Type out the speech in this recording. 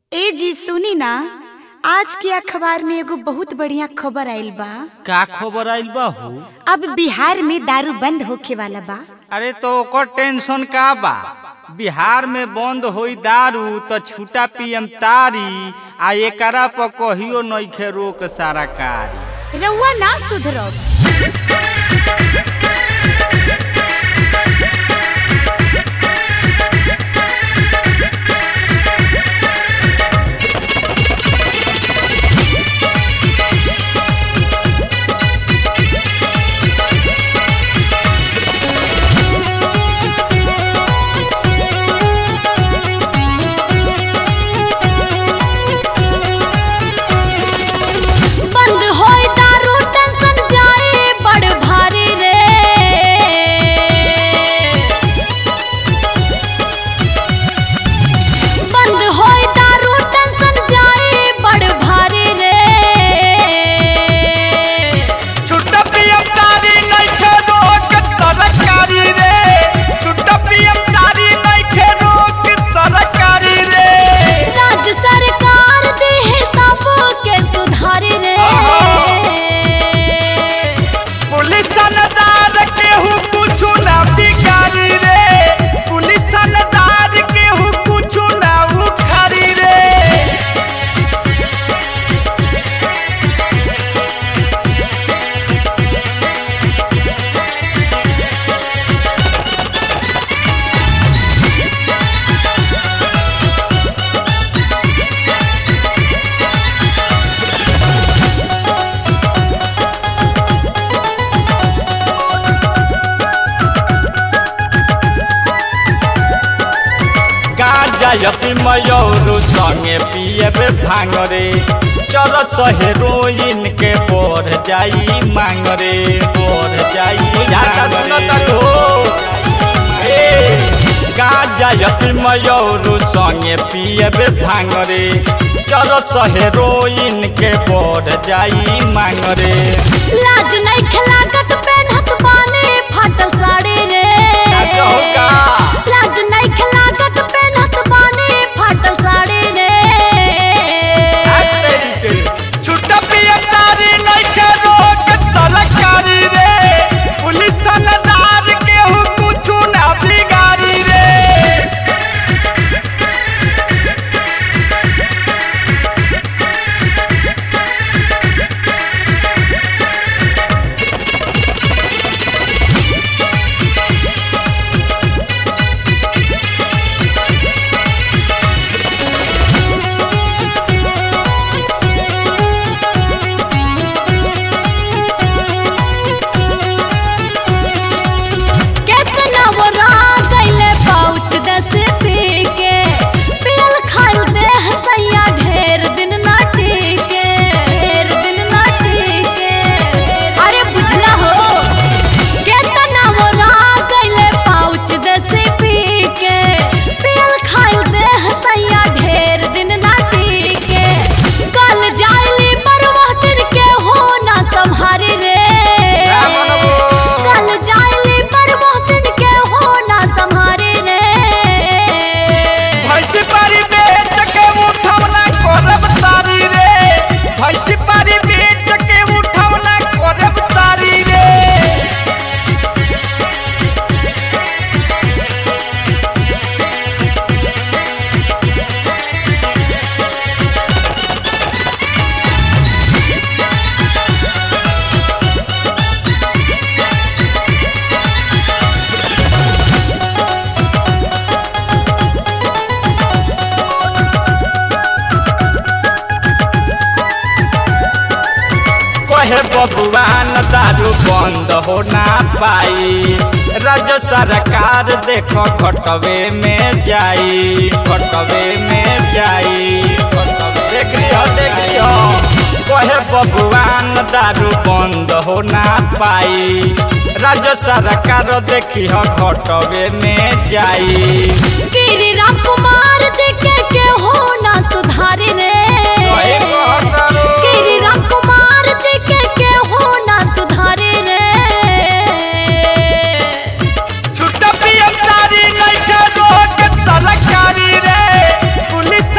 ए जी सुनी ना आज के अखबार में एगो बहुत बढ़िया खबर आइल बा का खबर आइल बा हो अब बिहार में दारू बंद होखे वाला बा अरे तो ओकर टेंशन का बा बिहार में बंद होई दारू तो छूटा पियम तारी आ एकरा पर कहियो नइखे रोक सारा कारी रउआ ना सुधरब बंद होई दारू टेंशन जाए बड़ भारी रे बंद होई दारू टेंशन जाए बड़ भारी रे छुट्टा पियम तारी नइखे रोक सरकारी रे छुट्टा पियम तारी नइखे रोक सरकारी रे राज्य सरकार दे सब के सुधारी रे पुलिस थानेदार केहू कुछु ना बिगाड़ी रे पुलिस थानेदार केहू कुछु ना उखाड़ी रे गाजा यपी मयूरू संगे पियबे भांगरे चरत हेरोइन के बढ़ जाई मांगरे बढ़ जाई जाता सुनत मांगरे। हो ए, गाजा यपी मयूरू संगे पियबे भांगरे चरत हेरोइन के बढ़ जाई मांगरे लाज नहीं खिलागत पेनहत बाने फाटल साड़ी रे का लाज नहीं खिलागत पेनहत बाने फाटल साड़ी रे छुट्टा पियम तारी नइखे रोक सरकारी रे पुलिस थानेदार केहू कुछु ना बिगाड़ी रे कितना वो रात गइले पाउच दस पी के पियल खाइल देह सैया ढेर दिन ना टीके ढेर दिन ना टीके अरे बुझला हो कितना वो रात गइले पाउच दस पी के पियल खाइल देह सैया ढेर दिन ना टीके कल जाइली परवाह दिन के हो ना संहारी रे कल जाइली परवाह दिन के हो ना संहारी रे भैंसी पारी बेच के उठौना करब तारी रे भैंसी पारी बेच के उठौना करब तारी रे कहे बबुआन दारू बंद हो ना पाई राज्य सरकार देखो खटवे में जाई खटवे में जाई खटवे देख लियो देख लियो कहे बबुआन दारू बंद हो ना पाई राज्य सरकार देखियो खटवे में जाई गिरिराम कुमार देखे के